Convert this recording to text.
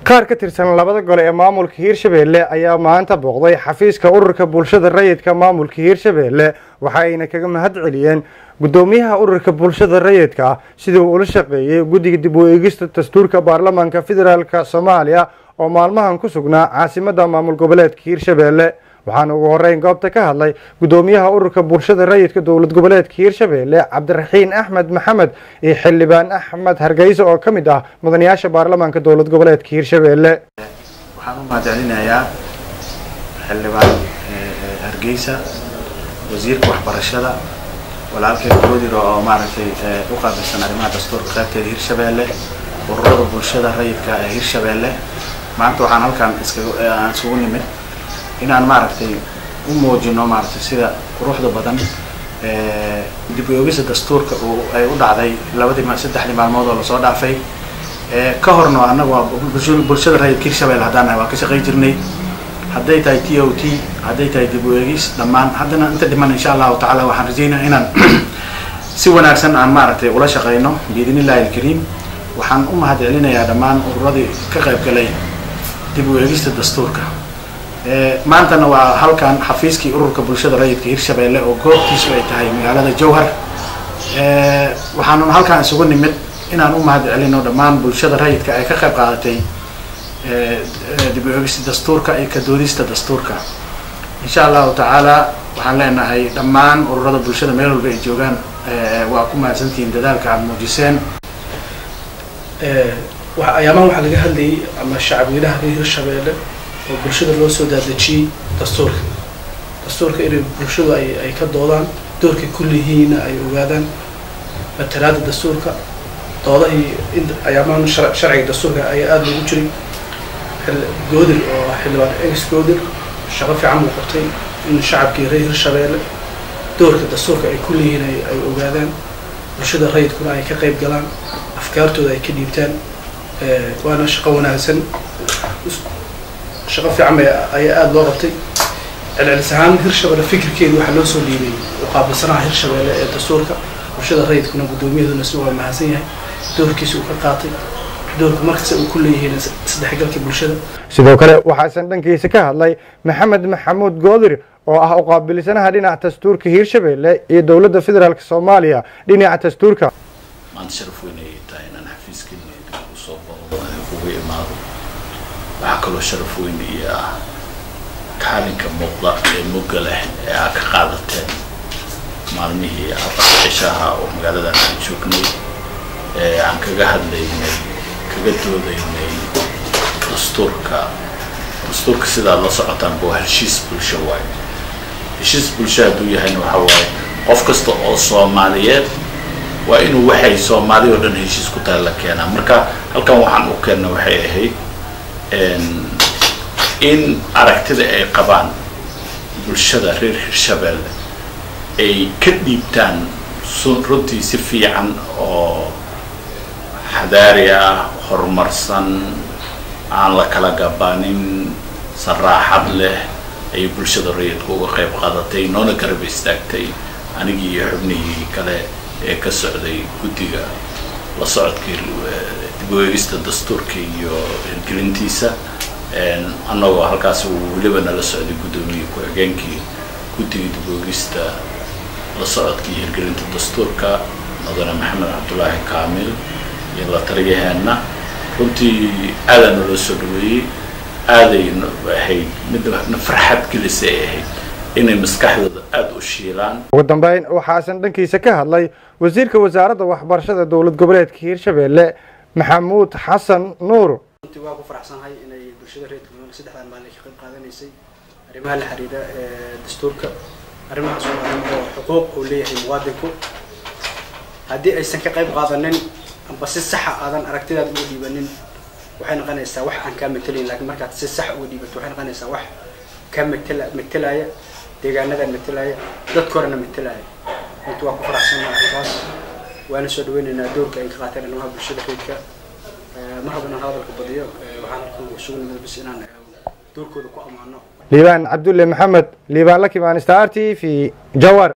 qaar ka tirsan labada gole ee maamulka hiirshabeelle ayaa maanta booqday xafiiska ururka bulshada rayidka maamulka hiirshabeelle waxa ayna kaga mahad celiyeen guddoomiyaha ururka bulshada rayidka sidii uu ula shaqeeyey guddiga dib u eegista dastuurka baarlamaanka federaalka soomaaliya oo maalmahan ku sugnaa caasimadda maamul goboleedka hiirshabeelle waxaana ugu horeyn goobta ka hadlay guddoomiyaha ururka bulshada rayidka dowlad goboleedka hiirshabeelle cabdiraxiin axmed maxamed iyo xildhibaan axmed hargeysa oo ka mid ah mudanayaasha baarlamaanka dowlad goboleedka hiirshabeelle waxaan u mahadcelinayaa xildhibaan hargeysa wasiirka waxbarashada walaalkay goodir oo maaragtay u qaabilsan arrimaha dastuurka qaybteeda hiirshabeelle ururada bulshada rayidka ee hiirshabeelle maanta waxaan halkan iskaga aan isugu nimid inaan maaragtay u muujino maaragtay sida quruxda badan dib u eegista dastuurka uu ay u dhacday labadii saddexdii maalmood oo lasoo dhaafay ka horna annagu waa bulshada rayidka hiirshabelle haddaan nahay waan ka shaqayn jirnay hadday tahay t o t hadday tahay dib u eegis dhammaan haddana inta dhiman insha allahu tacaala waxaan rajeynaya inaan si wanaagsan aan maaragtay ula shaqayno biidn illahi alkariim waxaan u mahad celinayaa dhammaan ururadii ka qayb galay dib u eegista dastuurka maantana waa halkan xafiiskii ururka bulshada rayidka hiirshabeelle oo goobtiisu ay tahay magaalada jowhar waxaanu halkaan isugu nimid inaan u mahad celino dhammaan bulshada rayidka ay ka qayb qaadatay dib u eegista dastuurka iyo ka doodista dastuurka insha allahu tacaala waxaan leenahay dhammaan ururada bulshada meel walba ay joogaan waa ku mahadsantihiin dadaalka aad muujiseen ayaamahan waxaa laga hadlayay ama shacabweynaha reer hiirshabeelle oo bulshada loo soo daadejiyey dastuurka dastuurka inay bulshadu ay ay ka doodaan doorkay kullihiina ay ogaadaan matalaada dastuurka doodahii in ayaamahan sharciga dastuurka ayaa aada loogu jiray goodir oo xildhibaan ex goodir shaqo fiican buu qabtay in shacabkii reer hiirshabeelle doorka dastuurka ay kullihiin ay ogaadaan bulshada rayidkuna ay ka qayb galaan afkaartooda ay ka dhiibtaan waana shaqo wanaagsan shaqo fiican bay ayaa aada loo qabtay celcelis ahaan hirshabelle fikirkeedu waxaa loo soo dhiibay u qaabilsanaha hirshabeelle ee dastuurka bulshada rayidkuna guddoomiyaduna si waa mahadsan yahay doorkiisa uu ka qaatay doorka markasta uu ku leeyihiin isdhexgalka bulshada sidoo kale waxaasan dhankiisa ka hadlay maxamed maxamuud goodir oo ah uqaabilsanaha dhinaca dastuurka hiirshabeelle iyo dowladda federaalk soomaaliya dhinaca dastuurka maanta sharaf weyn ayay tahay inaan xafiiskeena usoo booqdo ugu imaado waxaa kaloo sharaf weyn iyo ah kaalinka muuqda ee mugga leh ee aad ka qaadateen maalmihii afar cishaha oo magaaladan aan joognay ee aan kaga hadlaynay kaga doodaynay dastuurka dastuurka sidaad la socotaan buu heshiis bulsho waayo heshiis bulsho hadduu yahayna waxaa waaye qof kasta oo soomaaliyeed waa inuu waxay soomaali oo dhan heshiis ku tahay la keenaa marka halkan waxaan u keenna waxay ahayd in aragtida ay qabaan bulshada reer hiirshabeelle ay ka dhiibtaan runtii si fiican oo xadaari ah horumarsan aan la kala gabanin saraaxad leh ayay bulshada rayidka uga qayb qaadatay noona garab istaagtay anigii iyo xubnihii kale ee ka socday guddiga la socodkii dib u eegista dastuurka iyo hirgelintiisa annagoo halkaas uu weliba nala socday guddoomiye ku-xigeenkii guddiga dib u eegista la socodka iyo hirgelinta dastuurka mudane maxamed cabdulaahi kaamil iyo la taliyaheenna runtii aadaa naloo soo dhaweeyey aaday ahayd midna farxad gelisay ay ahayd inay maskaxdooda aada u shiilaan ugu dambeyn waxaasan dhankiisa ka hadlay wasiirka wasaaradda waxbarashada dowlad goboleedka hiirshabeelle maxamuud xasan nuur runtii waa ku faraxsanahay inay bulshada reer galmudug saddexdan maalin ka qayb qaadanaysay arrimaha la xiriira dastuurka arrimahaas oo arrin oo xuquuq uu leeyahay muwaadinku haddii aysan ka qayb qaadanin amba si saxa aadan aragtidaad uga dhiibanin waxay noqonaysaa wax aan kaa metelayn lakiin markaad si sax uga dhiibato waxay noqonaysaa wax kaa metela metelaya deegaanadan metelaya dadka horena metelaya runtii waa ku faraxsanaa arrintaas waana soo dhaweynaynaa doorka ay ka qaateen arrimaha bulshada reedka mar haddana hadalka badiyo waxaan halkan isugu nimid bis inaan doorkooda ku ammaano liibaan cabdulle maxamed liibaan la kimaan star t v jawar